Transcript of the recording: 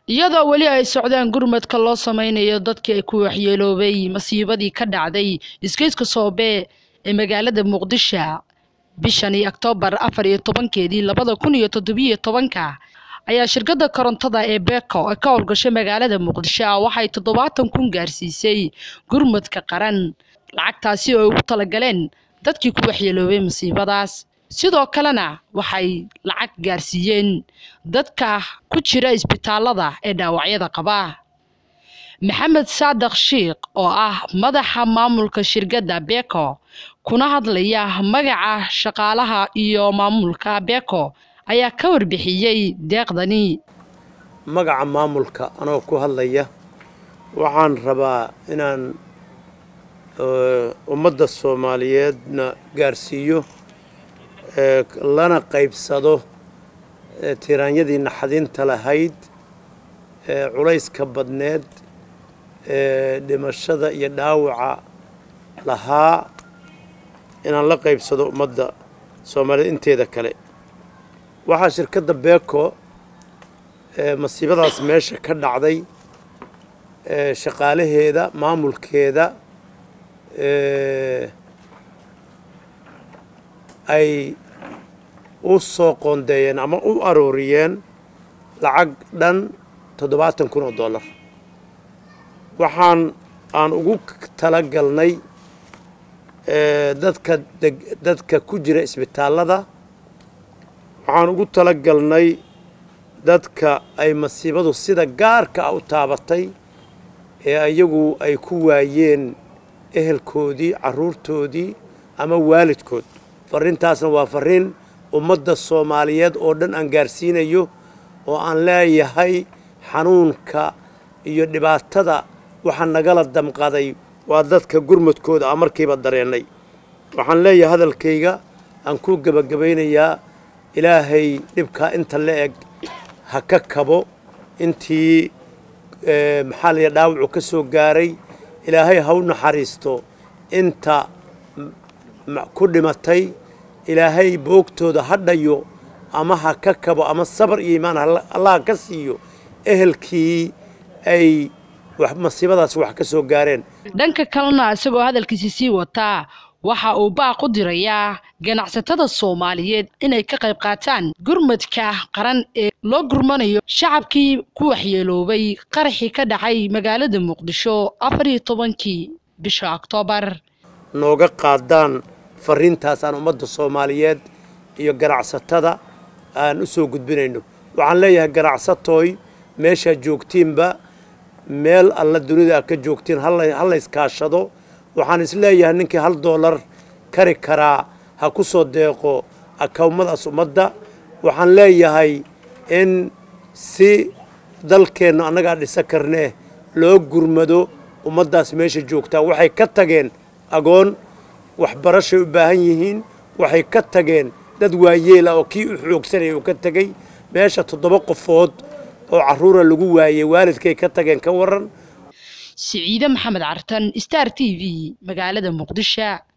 iyadoo weli ay socdaan gurmadka loo sameynayo dadkii ay ku waxyeeloobay masiibadii ka dhacday isgoyska soobe ee magaalada muqdisho bishani oktoobar afar iyo tobankeedii labada kun iyo toddobiyo tobanka ayaa shirkadda korontada ee beko ee ka howlgashay magaalada muqdisho waxay toddobaatan kun gaarsiisay gurmadka qaran lacagtaasi oo ay ugu talagaleen dadkii ku waxyeeloobay masiibadaas sidoo kalena waxay lacag gaarsiiyeen dadka ku jira isbitaalada ee dhaawacyada qaba maxamed saadaq shiikh oo ah madaxa maamulka shirkadda beko kuna hadlaya magaca shaqaalaha iyo maamulka beko ayaa ka warbixiyey deeqdani magaca maamulka anoo ku hadlaya waxaan rabaa inaan ummadda soomaaliyeedna gaarsiiyo lana qaybsado tiraanyadii naxadinta lahayd culayska badneed dhimashada iyo dhaawaca lahaa inaan la qaybsado ummadda soomaaliyeed inteeda kale waxaa shirkadda beko masiibadaas meesha ka dhacday shaqaalaheeda maamulkeeda ay u soo qoondeeyeen ama u arooriyeen lacag dhan toddobaatan kun oo dollar waxaan aan ugu talagalnay dadka dadka ku jira isbitaallada waxaan ugu talagalnay dadka ay masiibadu sida gaarka ah u taabatay ee iyagu ay ku waayeen ehelkoodii carruurtoodii ama waalidkood farrintaasna waa farriin ummadda soomaaliyeed oo dhan aan gaarsiinayo oo aan leeyahay xanuunka iyo dhibaatada waxaa nagala damqaday waa dadka gurmadkooda a markiiba dareennay waxaan leeyahay hadalkayga aan ku gebagabaynayaa ilaahay dhibkaa inta la eg ha ka kabo intii maxaa la yidhaha dhaawacu ka soo gaaray ilaahay ha u naxariisto inta ku dhimatay ilaahay boogtooda ha dhayo ama ha ka kabo ama sabar iyo iimaan allah ka siiyo ehelkii ay masiibadaas wax ka soo gaareen dhanka kalena isagoo hadalkiisi sii wataa waxa uu baaq u dirayaa ganacsatada soomaaliyeed inay ka qayb qaataan gurmadka qaran ee loo gurmanayo shacabkii ku waxyeeloobay qaraxii ka dhacay magaalada muqdisho afar iyo tobankii bisha oktoobar nooga qaadaan farriintaasaan ummadda soomaaliyeed iyo ganacsatada aan u soo gudbinayno waxaan leeyahay ganacsatooy meeshaa joogtiinba meel alla dunida aad ka joogtiin ha layskaashado waxaan isleeyahay ninkii hal doolar kari karaa ha ku soo deeqo akawmadaas ummadda waxaan leeyahay in si dalkeennu annagaa dhisa karnee loo gurmado ummaddaas meesha joogtaa waxay ka tageen agoon waxbarashay u baahan yihiin waxay ka tageen dad waayeel ah oo kii u xoogsanaya uu ka tegey meesha toddoba qofood oo carruura lagu waayey waalidkay ka tageen ka waran siciide maxamed cartan star t v magaalada muqdisho